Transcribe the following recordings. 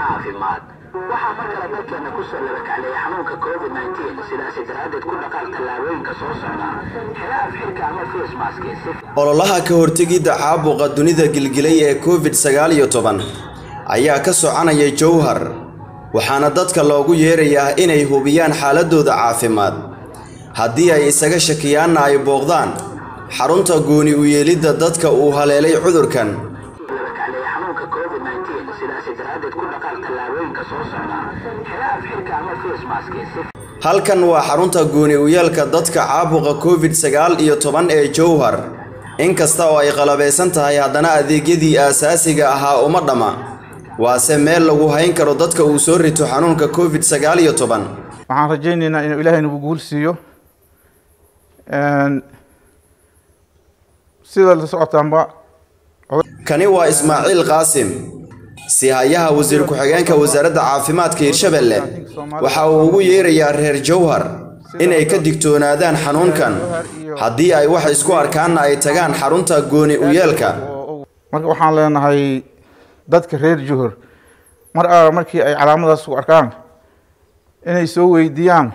caafimaad waxaa mar kale dalkeena kusoo labakacleeya xanuunka covid nteen sidaasi daraaddeed ku dhaqaaq tallaabooyinka soo socda xela afxirka ama facemaski si ololaha ka hortegidda caabuqa dunida gilgilay ee covid sagaal iyo toban ayaa ka soconaya jowhar waxaana dadka loogu yeerayaa inay hubiyaan xaaladooda caafimaad haddii ay isaga shakiyaanna ay booqdaan xarunta gooni u yeelidda dadka uu haleelay cudurkan labakacleeya xanuunka covid nteen sidaasi daraaddeed ku dhaqaaq tallaabooyinka soo socda xela afxirka ama facemaski si halkan waa xarunta gooni u yeelka dadka caabuqa covid sagaal iyo toban ee jowhar inkasta oo ay qalabaysan tahay haddana adeegyadii aasaasiga ahaa uma dhamma waase meel lagu hayn karo dadka uu soo rito xanuunka covid sagaal iyo toban waxaan rajaynaynaa inuu ilaahay nagu guul siiyo sida la socotaanba kani waa ismaaciil qaasim sihayaha wasiir ku-xigeenka wasaaradda caafimaadka hirshabelle waxa uu ugu yeerayaa reer jowhar inay ka digtoonaadaan xanuunkan haddii ay wax isku arkaanna ay tagaan xarunta gooni u yeelka marka waxaan leenahay dadka reer juhur mar alla markii ay calaamadaas ku arkaan inay soo weydiiyaan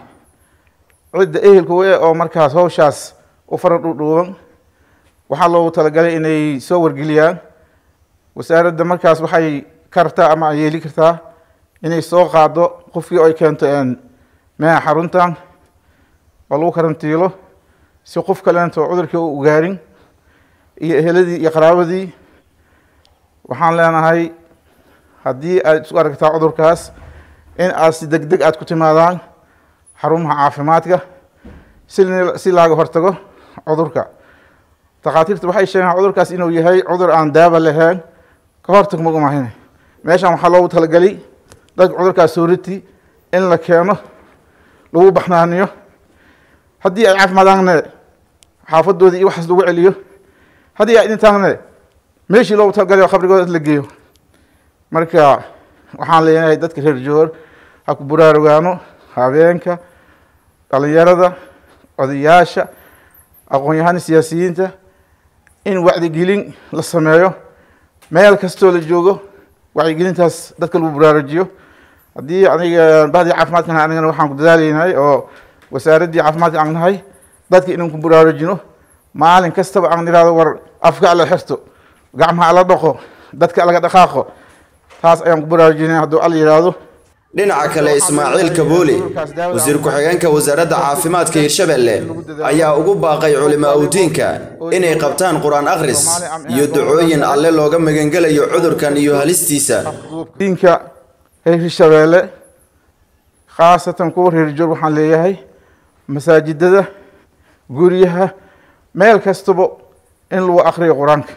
cidda ehelka we oo markaas hawshaas u fara dhudhuuban waxaa loogu talagalay inay soo wargeliyaan wasaaradda markaas waxay kartaa ama ay yeeli kartaa inay soo qaado qofkii ay keento meeha xaruntan oo lagu karantiilo si qof kaleento cudurkii u ugaarin iyo eheladii iyo qaraabadii waxaan leenahay haddii aad isku aragtaa cudurkaas in aad si deg deg aad ku timaadaan xarumaha caafimaadka si si laaga hortago cudurka takhaatiirta waxay sheegaan cudurkaas inuu yahay cudur aan daaba lahayn ka hortag magumahine meeshan waxaa loogu talagelay dadka cudurkaas sooriti in la keeno lagu baxnaaniyo haddii ay caafimaadaanne xaafadoodii iyo waxaas lagu celiyo haddii ay dhintaanne meeshii loogu talagalay khabrigooda la geeyo marka waxaan leenahay dadka reer joor ha ku buraarugaano habeenka dhalinyarada odayaasha aqoon-yahana siyaasiyiinta in wacdigelin la sameeyo meel kastoo la joogo wacyigelintaas dadka lagu buraarujiyo haddii aniga bahdii caafimaadkan anigana waxaan ku dadaalaynahay oo wasaaraddii caafimaadka aan nahay dadka inaan ku buraarujino maalin kastaba aan irahdo war afka ala xirto gacmaha ala dhaqo dadka laga dhaqaaqo taas ayaan ku baraarujinay hadduu alla yidhaahdo dhinaca kale ismaaciil kaboole wasiir ku-xigeenka wasaaradda caafimaadka hirshabelle ayaa ugu baaqay culimaa udiinka inay qabtaan qur-aan akhris iyo ducooyin alle looga magangelayo cudurkan iyo halistiisa diinka reer hirshabeelle khaasatan kuwa reer joor waxaan leeyahay masaajidada guryaha meel kastaba in lagu akriyo qur-aanka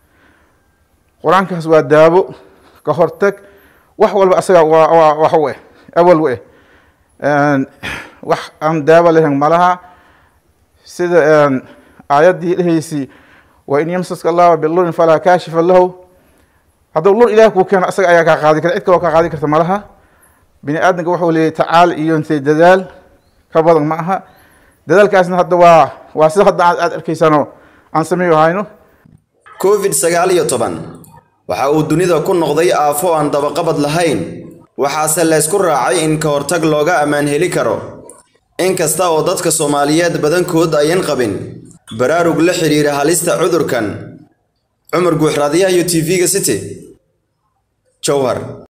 qur-aankaas waa daabo ka hortag wax walba asaga waa wax u eh awal u eh wax aan daaba lahayn malaha sida aayaddii dhehaysi wa in yamsaska allahu bilurin falaa kaashifa lahu hadduu lur ilaah kuu keeno asaga ayaa kaa qaadi kara cid kaloo kaa qaadi karta malaha bini aadamka wuxuu leeyahy tacaal iyo intay dadaal ka badan ma aha dadaalkaasna hadda waa waa sida hadda aad arkaysaano aan sameeyo hayno covid sagaal iyo toban waxa uu dunida ku noqday aafo aan dabaqabad lahayn waxaase laysku raacay in ka hortag looga ammaan heli karo inkasta oo dadka soomaaliyeed badankood ayan qabin baraarug la xidhiira halista cudurkan cumar guuxraadyaha iyo t v-ga city jowhar